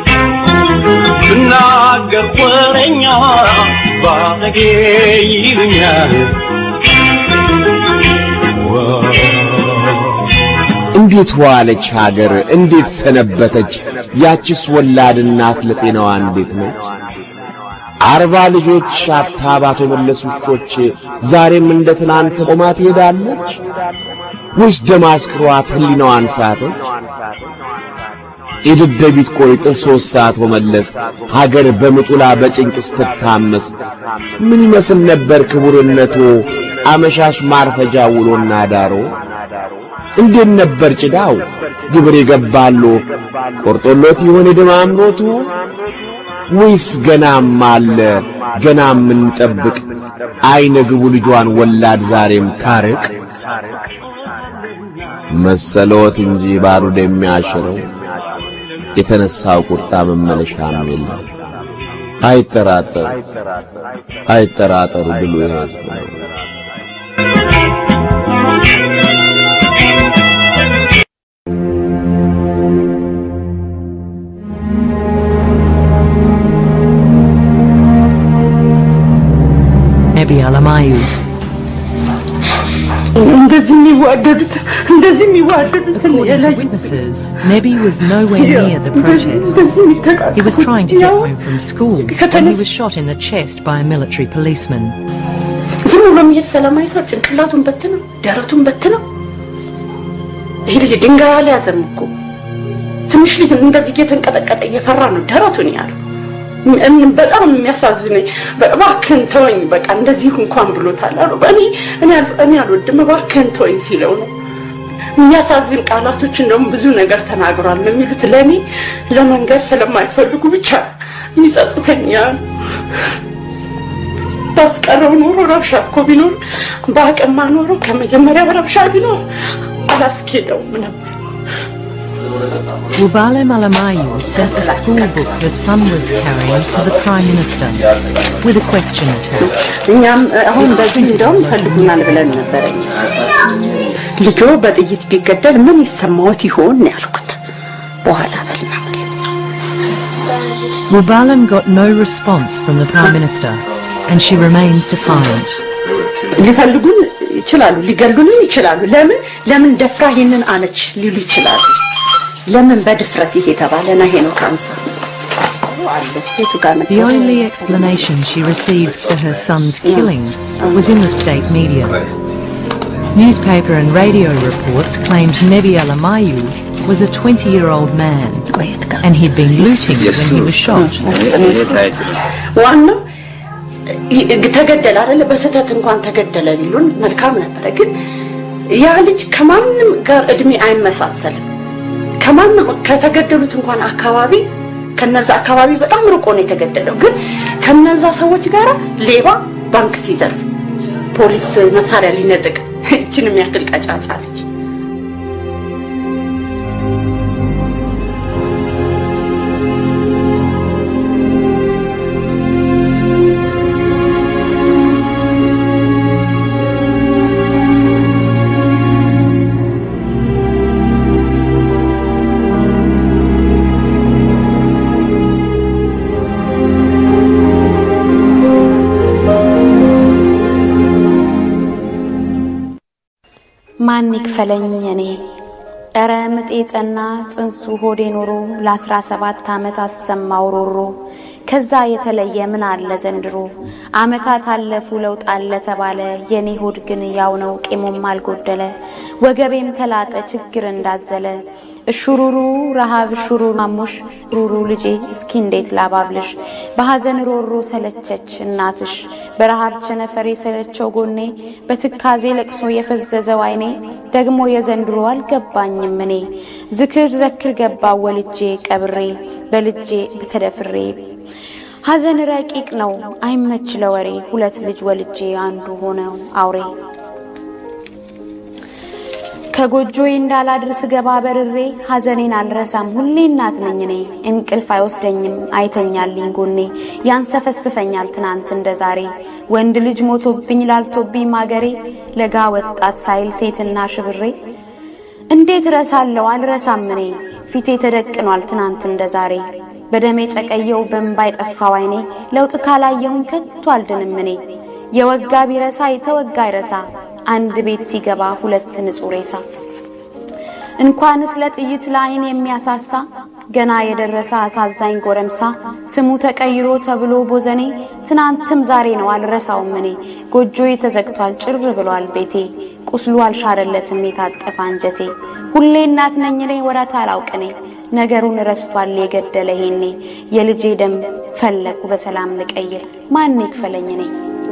ስናገር ወሬኛ ባለጌ ይሉኛል እንዴት ዋለች ሀገር እንዴት ሰነበተች ያችስ ወላድ እናት ለጤናዋ እንዴት ነች አርባ ልጆች አታ ባቶ መለስ ውሾች ዛሬም እንደ ትናንት ቆማ ትሄዳለች ወይስ ደም አስክሯት ሕሊናዋን ሳተች የደደቢት ቆይጥር ሦስት ሰዓት መለስ ሀገር በምጡላ በጭንቅ ስትታመስ ምን ይመስል ነበር ክቡርነቶ አመሻሽ ማርፈጃ ውሎና ዳሮ እንዴት ነበር ጭዳው ግብር የገባሎ ቆርጦሎት ይሆን የደም አምሮቱ ወይስ ገናም አለ ገናም እንጠብቅ አይነ ግቡ ልጇን ወላድ ዛሬም ታርቅ መሰሎት እንጂ ባሩድ የሚያሽረው የተነሳው ቁጣ መመለሻም የለም። አይጠራጠሩ አይጠራጠሩ ብሎ የሕዝብ ነው። Nebi Alamayu. እንደዚህ የሚዋደዱት እንደዚህ የሚዋደዱት According to witnesses, Nebi was nowhere near the protests. እንደዚህ የሚተቃቀፉት He was trying to get ያው home from school when he was shot in the chest by a military policeman. ዝም ብሎ የሚሄድ ሰላማዊ ሰው ጭንቅላቱን በትነው ደረቱን በትነው ይሄ ልጅ ድንጋይ አልያዘም እኮ ትንሽ ልጅ እንደዚህ እየተንቀጠቀጠ እየፈራ ነው ደረቱን ያለው እም- በጣም የሚያሳዝነኝ በ- እባክህን ተወኝ በቃ እንደዚህ እንኳን ብሎታል አሉ እኔ እኔ አል- እኔ አልወድም እባክህን ተወኝ ሲለው ነው የሚያሳዝን ቃላቶች እንደውም ብዙ ነገር ተናግሯል ነው የሚሉት ለእኔ ለመንገድ ስለማይፈልጉ ብቻ የሚጸጽተኝ ያ ነው። ባስቀረው ኖሮ ረብሻ እኮ ቢኖር በአቅማ ኖሮ ከመጀመሪያው ረብሻ ቢኖር አላስኬደውም ነበር። Wubale Malamayu sent a school book her son was carrying to the Prime Minister with a question attached. እኛም አሁን በዚህ እንደውም ይፈልጉናል ብለን ነበረ። ልጆ በጥይት ቢገደል ምን ይሰማዎት ይሆን ነው ያልኩት። በኋላ በልና መለሰ። Wubalam got no response from the Prime Minister and she remains defiant. ሊፈልጉን ይችላሉ፣ ሊገሉንም ይችላሉ። ለምን ለምን ደፍራ ይሄንን አለች ሊሉ ይችላሉ። ለምን በድፍረት ይሄ ተባለና ይሄ ነው ካንሰር አለ የቱ ጋር ነበር? The only explanation she received for her son's killing was in the state media. Newspaper and radio reports claimed Nebi Alamayu was a 20-year-old man and he'd been looting when he was shot. ዋናው ይ- ተገደለ አይደለ? በስህተት እንኳን ተገደለ ቢሉን መልካም ነበረ። ግን ያ ልጅ ከማንም ጋር እድሜ አይመሳሰልም። ከማንም ከተገደሉት እንኳን አካባቢ ከነዛ አካባቢ በጣም ርቆ ነው የተገደለው። ግን ከነዛ ሰዎች ጋር ሌባ ባንክ ሲዘርፍ፣ ፖሊስ መሳሪያ ሊነጥቅ እችን የሚያክል ቀጫጫ ልጅ ማን ይክፈለኝ እኔ እረ ምጤ ጸና ጽንሱ ሆዴ ኖሮ ለአስራ ሰባት ዓመት አሰማው ሮሮ ከዛ የተለየ ምን አለ ዘንድሮ ዓመታት አለፉ ለውጥ አለ ተባለ የኔ ሆድ ግን ያው ነው ቄሞም አልጎደለ ወገቤም ተላጠ ችግር እንዳዘለ እሹሩሩ ረሃብ እሹሩ ማሙሽ ሩሩ ልጄ እስኪ እንዴት ላባብልሽ በሐዘን ሮሮ ሰለቸች እናትሽ በረሃብ ቸነፈር የሰለቸው ጎኔ በትካዜ ለቅሶ የፈዘዘው አይኔ ደግሞ የዘንድሮ አልገባኝም እኔ ዝክር ዘክር ገባ ወልጄ ቀብሬ በልጄ በተደፍሬ ሐዘን ረቂቅ ነው አይመች ለወሬ ሁለት ልጅ ወልጄ አንዱ ሆነው አውሬ ከጎጆዬ እንዳላድር ስገባ በርሬ ሐዘኔን አልረሳም ሁሌ እናት ነኝ እኔ እንቅልፍ አይወስደኝም አይተኛልኝ ጎኔ ያንሰፈስፈኛል ትናንት እንደ ዛሬ ወንድ ልጅ ሞቶብኝ ላልቶብኝ ማገሬ ለጋ ወጣት ሳይል ሴትና ሽብሬ እንዴት ረሳለሁ አልረሳም እኔ ፊቴ ተደቅኗል ትናንት እንደ ዛሬ በደሜ ጨቀየው በእንባ የጠፋው አይኔ ለውጥ ካላየሁኝ ከቶ አልድንም እኔ የወጋ ቢረሳ የተወጋ አይረሳ አንድ ቤት ሲገባ ሁለት ንጹህ ሬሳ እንኳንስ ለጥይት ለአይን የሚያሳሳ ገና የደረሰ አሳዛኝ ጎረምሳ ስሙ ተቀይሮ ተብሎ ቦዘኔ ትናንትም ዛሬ ነው አልረሳውም እኔ ጎጆዬ ተዘግቷል ጭር ብሏል ቤቴ ቁስሉ አልሻረለትም የታጠፈ አንጀቴ ሁሌ እናት ነኝ እኔ ወረት አላውቅኔ ነገሩን ረስቷል የገደለ ይሄኔ የልጄ ደም ፈለኩ በሰላም ልቀይር ማን ይክፈለኝ እኔ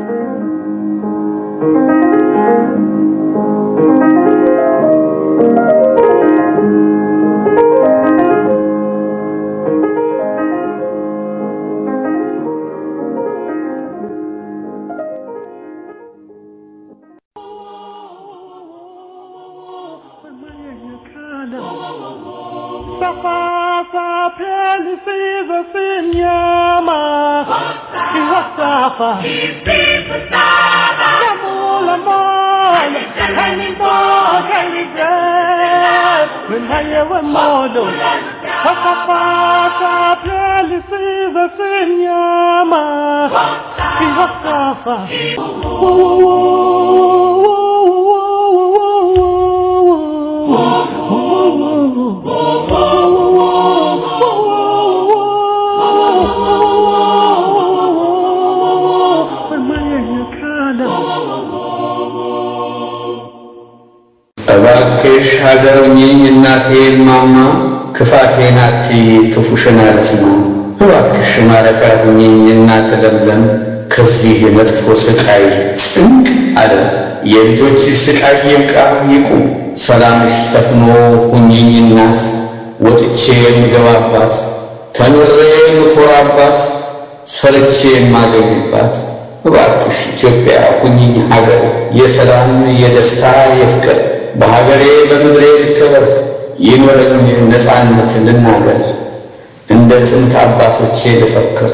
እባክሽ ሀገሩኝኝ እናቴ ማማ ክፋቴን አትይ ክፉሽን አልስማ እባክሽ ማረፊያ ሁኝኝ እናት ለምለም ከዚህ የመጥፎ ስቃይ ጭንቅ አለ የልጆች ስቃይ ይብቃ ይቁም ሰላምሽ ሰፍኖ ሁኝኝ እናት ወጥቼ የምገባባት ተምሬ የምኮራባት ሰርቼ የማገኝባት እባክሽ ኢትዮጵያ ሁኝኝ ሀገር የሰላም የደስታ የፍቅር በሀገሬ በምድሬ ልከበር ይኖረኝ ነፃነት ልናገር እንደ ጥንት አባቶቼ ልፈክር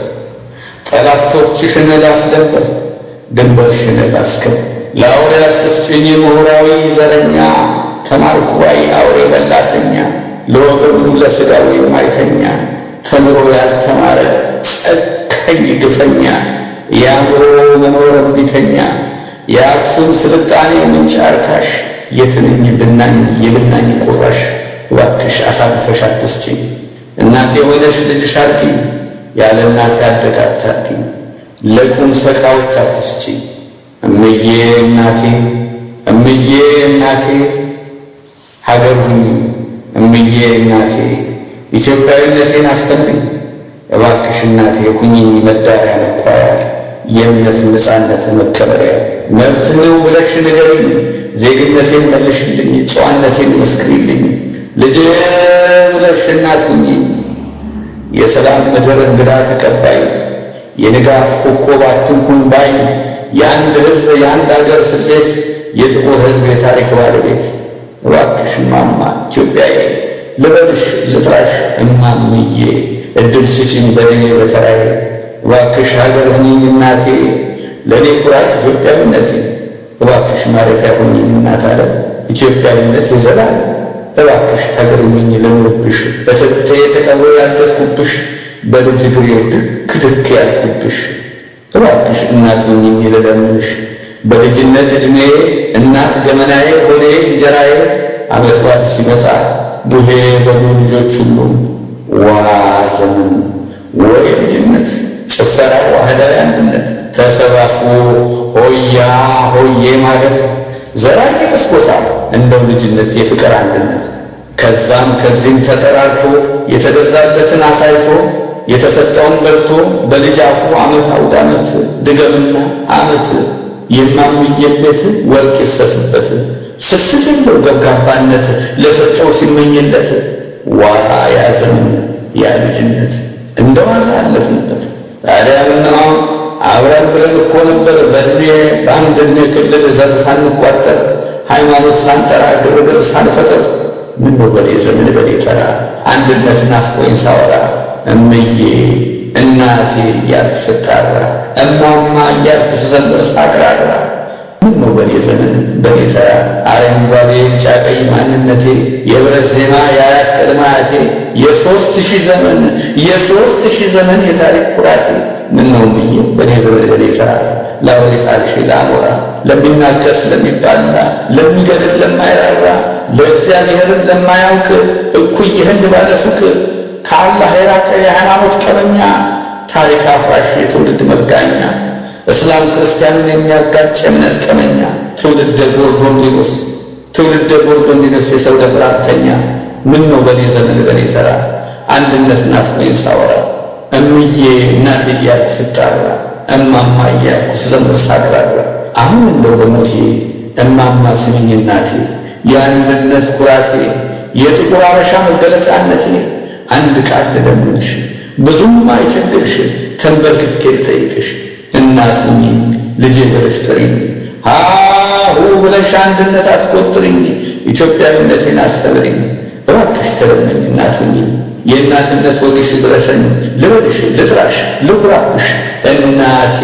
ጠላቶችሽን ላስደበር ድንበርሽን ላስከብ ለአውሬ አትስጭኝ ምሁራዊ ዘረኛ ተማርኩ ባይ አውሬ በላተኛ ለወገኑ ለሥጋው የማይተኛ ተምሮ ያልተማረ ጨካኝ ግፈኛ የአእምሮ መኖር እምቢተኛ የአክሱም ስልጣኔ ምንጭ አርካሽ የትንኝ ብናኝ የብናኝ ቁራሽ እባክሽ አሳልፈሽ አትስጪኝ እናቴ ሆነሽ ልጅሽ አድርጊኝ ያለ እናቴ አደጋ አታድጊኝ ለቁም ሰቃዎች አትስጪኝ እምዬ እናቴ እምዬ እናቴ ሀገር ሁኚ እምዬ እናቴ ኢትዮጵያዊነቴን አስተምሪኝ እባክሽ እናቴ ሁኚኝ መዳሪያ መኳያ የእምነት ነፃነት መከበሪያ መብትህ ነው ብለሽ ንገሪኝ ዜግነቴን መልሽልኝ ጨዋነቴን መስክሪልኝ ልጄ ብለሽ እናት ሁኚ የሰላም ምድር እንግዳ ተቀባይ የንጋት ኮከብ አትንኩን ባይ የአንድ ሕዝብ የአንድ አገር ስሌት የጥቁር ሕዝብ የታሪክ ባለቤት እባክሽ እማማ ኢትዮጵያዬ ልበልሽ ልጥራሽ እማምዬ እድል ስጪኝ በድኔ በተራዬ እባክሽ ሀገር ሁኚኝ እናቴ ለእኔ ኩራት ኢትዮጵያዊነቴ እባክሽ ማረፊያ ሁኚኝ እናት ዓለም ኢትዮጵያዊነት ይዘላል እባክሽ ሀገር ሁኚኝ ልኑርብሽ በትብቴ ተቀብሮ ያደግኩብሽ በልጅ እግሬ ድክ ድክ ያልኩብሽ እባክሽ እናት ሁኚኝ ልለምንሽ በልጅነት ዕድሜ እናት ገመናዬ ሆዴ እንጀራዬ ዓመት በዓል ሲመጣ ቡሄ በሉ ልጆች ሁሉ ዋ ዘመን ወይ ልጅነት ጭፈራ ዋህዳዊ አንድነት ተሰባስቦ ሆያ ሆዬ ማለት ዘራቂ ቅስቆሳ እንደው ልጅነት የፍቅር አንድነት ከዛም ከዚህም ተጠራርቶ የተገዛለትን አሳይቶ የተሰጠውን በልቶ በልጅ አፉ ዓመት አውድ ዓመት ድገምና ዓመት የማምዬን ቤት ወርቅ ይፍሰስበት ስስት የለው ገብጋባነት ለሰጠው ሲመኝለት ዋ ያ ዘመን ያ ልጅነት እንደ ዋዛ አለፍንበት። ታዲያ ምነው አብረን ብለን እኮ ነበር በእድሜ በአንድ ዕድሜ ክልል ዘር ሳንቋጠር ሃይማኖት ሳንጠራ ግርግር ሳንፈጥር ምነው በኔ ዘመን በኔ ተራ አንድነት ናፍቆኝ ሳወራ እምዬ እናቴ እያልኩ ስጣራ እማማ እያልኩ ስዘምር ሳቅራራ ምነው በኔ ዘመን በኔ ተራ አረንጓዴ ቢጫ ቀይ ማንነቴ የብረት ዜማ የአያት ቅድመ አያቴ የሦስት ሺህ ዘመን የሦስት ሺህ ዘመን የታሪክ ኩራቴ ምነው እምዬ በኔ ዘመን በኔ ተራ ላውሬ ጣልሽ ለአሞራ ለሚናከስ ለሚባላ ለሚገድል ለማይራራ ለእግዚአብሔርን ለማያውቅ እኩይ ህንድ ባለ ሱቅ ከአላህ የራቀ የሃይማኖት ቀበኛ ታሪክ አፍራሽ የትውልድ መጋኛ እስላም ክርስቲያንን የሚያጋጭ እምነት ቀመኛ ትውልደ ጎርጎንዲኖስ ትውልደ ጎርጎንዲኖስ የሰው ደብራተኛ ምን ነው በኔ ዘመን በኔ ተራ አንድነት ናፍቆኝ ሳወራ እምዬ እናቴ እያልኩ ስጣራ እማማ እያልኩ ስዘምር ሳቅራራ አሁን እንደው በሞቴ እማማ ስሚኝ እናቴ የአንድነት ኩራቴ የጥቁር አበሻ መገለጫነቴ አንድ ቃል ልለምንሽ ብዙም አይቸግርሽ ተንበርክኬ ልጠይቅሽ እናት ሁኚኝ ልጄ ብለሽ ጥሪኝ ሃሁ ብለሽ አንድነት አስቆጥሪኝ ኢትዮጵያዊነቴን አስተምሪኝ እባክሽ ተለመኝ እናት ሁኚኝ የእናትነት ወግሽ ድረሰኝ ልበልሽ ልጥራሽ ልኩራብሽ እናቴ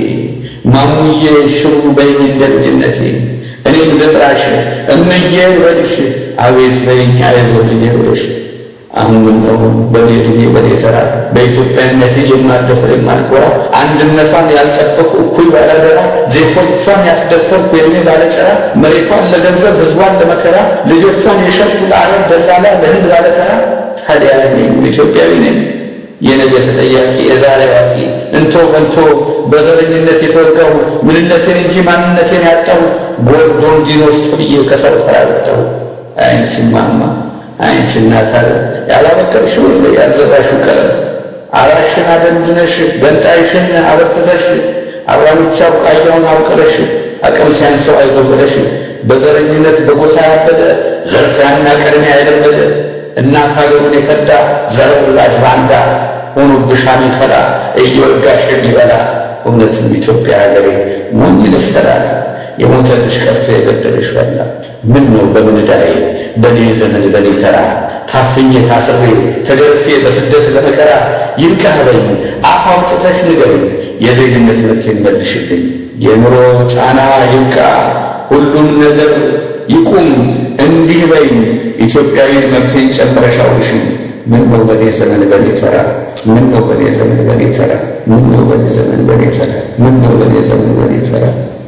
ማሙዬ ሽሩ በይኝ እንደ ልጅነቴ እኔም ልጥራሽ እምዬ ልበልሽ አቤት በይኝ አይዞህ ልጄ ብለሽ አሁን ነው በኔ ዕድሜ በኔ ተራ በኢትዮጵያነቴ የማልደፍር የማልኮራ አንድነቷን ያልጠበቁ እኩይ ባላደራ ዜጎቿን ያስደፈርኩ የኔ ባለጨራ መሬቷን ለገንዘብ ሕዝቧን ለመከራ ልጆቿን የሸጥኩ ለአረብ ደላላ ለህንድ ባለተራ ታዲያ እኔም ኢትዮጵያዊ ነኝ የነገ ተጠያቂ የዛሬ አዋቂ እንቶ ፈንቶ በዘረኝነት የተወጋው ምንነቴን እንጂ ማንነቴን ያጣው ጎርጎንዲኖስ ተብዬ ከሰው ተራ ወጣው አንቺ ማማ አንቺ እናት አለ ያላበቀልሽው የለ ያልዘራሽው ቀለም አራሽን አደንድነሽ ገንጣይሽን አበርትተሽ አብራምቻ ቡቃያውን አውቅለሽ አቅም ሲያንሰው አይዞህ ብለሽ በዘረኝነት በጎሳ ያበደ ዘርፊያና ቅድሚያ የለመደ እናት ሀገሩን የከዳ ዘር ወላጅ ባንዳ ሆኖብሽ አሜከላ እየወጋሽ የሚበላ እውነትም ኢትዮጵያ ሀገሬ ሞኝ ነሽ ተላላ የሞተልሽ ቀርቶ የገደለሽ በላ ምን ነው በምን ዕዳዬ በኔ ዘመን በኔ ተራ ታፍኜ ታስሬ ተገርፌ በስደት ለመከራ ይብቃህ በይኝ አፍ አውጥተሽ ንገሪኝ የዜግነት መብቴን መልሽልኝ የኑሮ ጫና ይብቃ ሁሉም ነገር ይቁም እንዲህ በይኝ ኢትዮጵያዊን መብቴን ጨምረሽ አውርሽኝ ምን ነው በኔ ዘመን በኔ ተራ ምን ነው በኔ ዘመን በኔ ተራ ምን ነው በኔ ዘመን በኔ ተራ ምን ነው በኔ ዘመን በኔ ተራ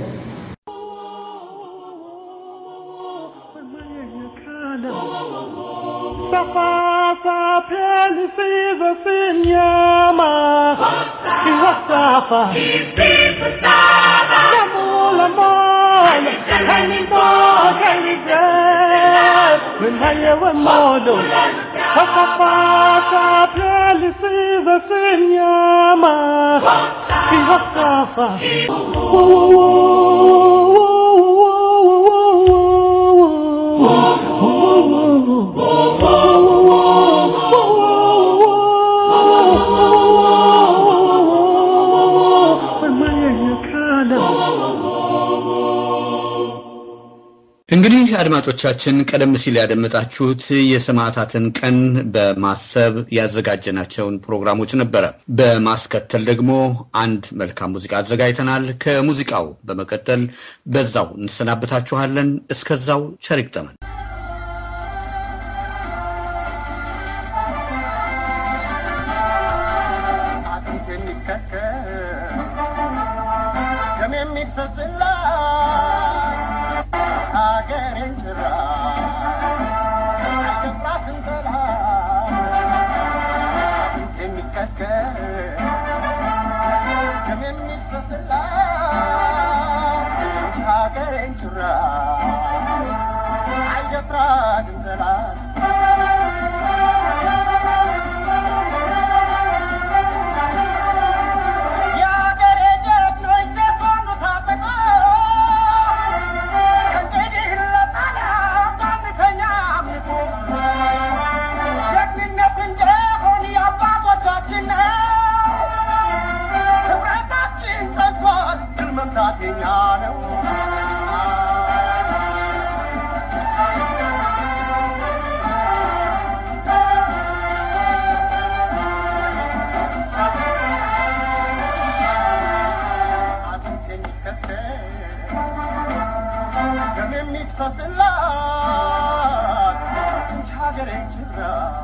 Safa pelisiza sinyama Kiwasafa Namula mola Kanito kanidres Minhaya wa modo Safa pelisiza sinyama Kiwasafa እንግዲህ አድማጮቻችን ቀደም ሲል ያደመጣችሁት የሰማዕታትን ቀን በማሰብ ያዘጋጀናቸውን ፕሮግራሞች ነበረ። በማስከተል ደግሞ አንድ መልካም ሙዚቃ አዘጋጅተናል። ከሙዚቃው በመቀጠል በዛው እንሰናበታችኋለን። እስከዛው ቸር ይግጠመን። ደም የሚፈስላት ሀገሬን ጭራ አይገባትም ጠላት የሚቀስቀስ ደም የሚፈስላት ሀገሬን ጭራ አይደፍራትም ጠላት የአገሬ ጀግኖች ዘፈኑ ታጥቀው ከእንግዲህ ለጣሊያን አንተኛ አምልኮ ጀግንነት እንደሆን የአባቶቻችን ነው። ህብረታችን ጸንቷል፣ ድል መምታት የኛ ነው። አጥንት የሚከስከስ ደም የሚፈስላት እንጂ ሀገሬን ጭራ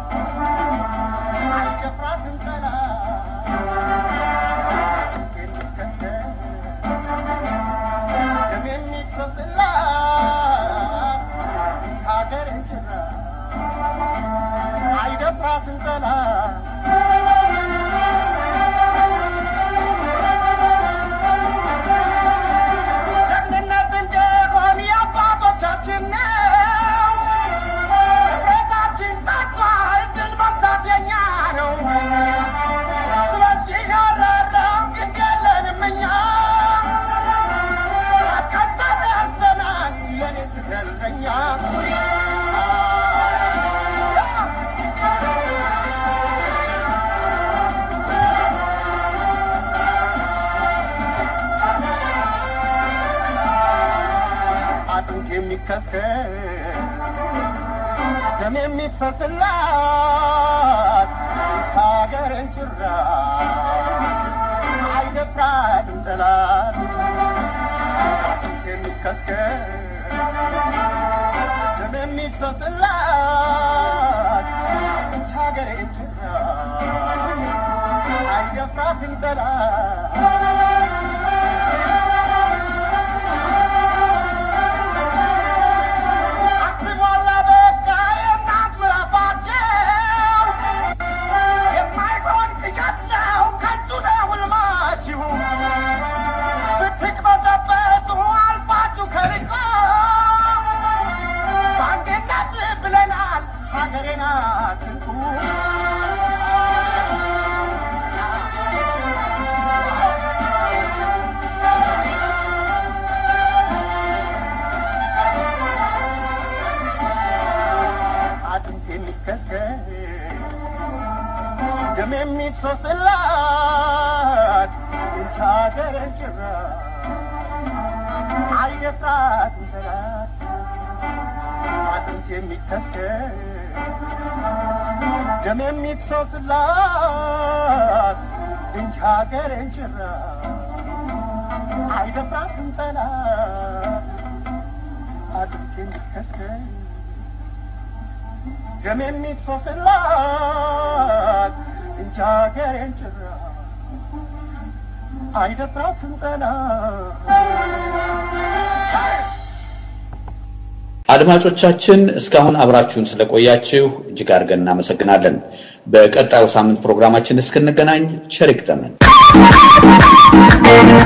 አይገፍራትም ጠላት። አጥንት የሚከስከስ ደም የሚፈስላት እንጂ ሀገሬን ጭራ አይደፍራትም ጠላት። ጀግንነት እንደሆን የአባቶቻችን ነው። ህብረታችን ጸንቷል፣ ድል መምታት የኛ ነው። ስለዚህ አላራም ግድ የለንም እኛ ተከተል ያስተናል የኔ ትገለኛ አጥንት የሚከስከስ ደም የሚፈስላት ሀገርን ጭራ አይደፍራትም ጠላት አጥንት የሚከስከስ ደም የሚፈስላት ሀገርን ጭራ አይደፍራትም ጠላት አትሞላ በቃ የእናት ምዕራፋቸው የማይሆን ቅዠት ነው ከንቱ ነው ሕልማችሁ ብትቅበዘበዙ አልፋችሁ ከርቆ በአንድነት ብለናል ሀገሬን አትንኩ አጥንት የሚከስከስ ደም የሚፈስላት እንጂ ሀገርን ጭራ አይደፍራትም ጠላት። አጥንት የሚከስከስ ደም የሚፈስላት እንጂ ሀገርን ጭራ አይደፍራትም ጠላት። አጥንት የሚከስከስ ደም የሚፈስላት እንጂ ሀገሬን ጭራ አይደፍራትም ጠላት። አድማጮቻችን እስካሁን አብራችሁን ስለቆያችሁ እጅግ አድርገን እናመሰግናለን። በቀጣዩ ሳምንት ፕሮግራማችን እስክንገናኝ ቸር ይግጠመን።